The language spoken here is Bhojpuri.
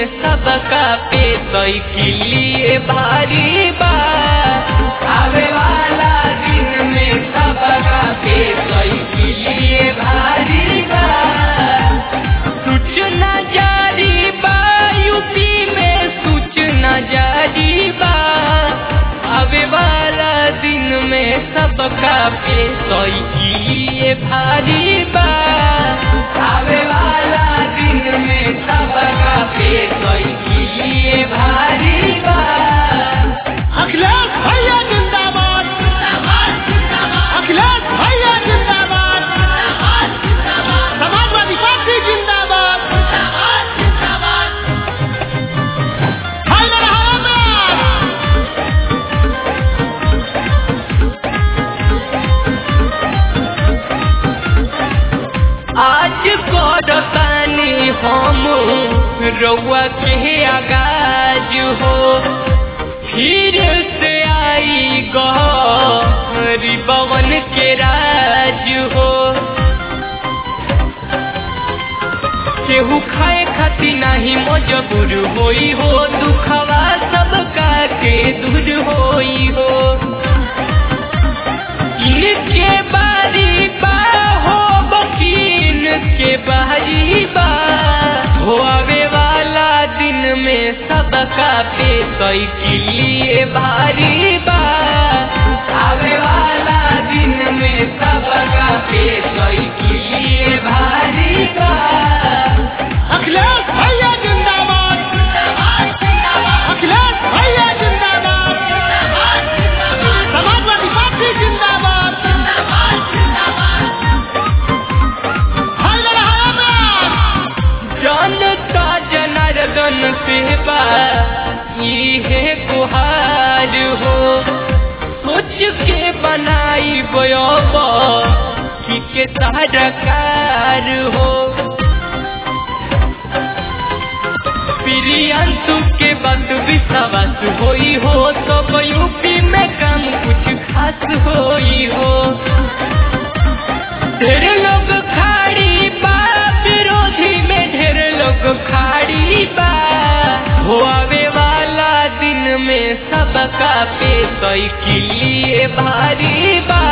सबका पे साइकिलिए भारी बा आवे वाला दिन में सबका पे साइकिलिए भारी बा सूचना जारी बा यूपी में सूचना जारी बा आवे वाला दिन में सबका पे साइकिलिए भारी बा आवे वाला दिन में सबका पे साइकिलिए भारी बा अखिलेश भैया जिंदाबाद अखिलेश भैया जिंदाबाद समाजवादी पार्टी जिंदाबाद हैदर हैदराबाद आज करतानी हम रउआ के आगाज हो फिर से आई गरीबवन के राज हो केहू खाए खाती नहीं मजबूर होई हो दुखवा सबका के दूर होई हो इनके बारी बा हो बकीन के बारी बा हो आवे वाला दिन में सबका पे साइकिलिए भारी बा आवे वाला दिन में सबका पे साइकिलिए भारी बा अखिलेश भैया जिंदाबाद अखिलेश भैया जिंदाबाद समाजवादी पार्टी जिंदाबाद हैदर हैदराबाद जनता जनार्दन सेवा इहे गुहार हो सोच के बनाई बयोबा कि के सरकार हो प्रियंतु के बात विश्वास होई हो तो यूपी में काम कुछ खास होई हो ढेर लोग खाड़ी बा विरोधी में ढेर लोग खाड़ी बा हो आवे वाला दिन में सबका पे साइकिलिए भारी बा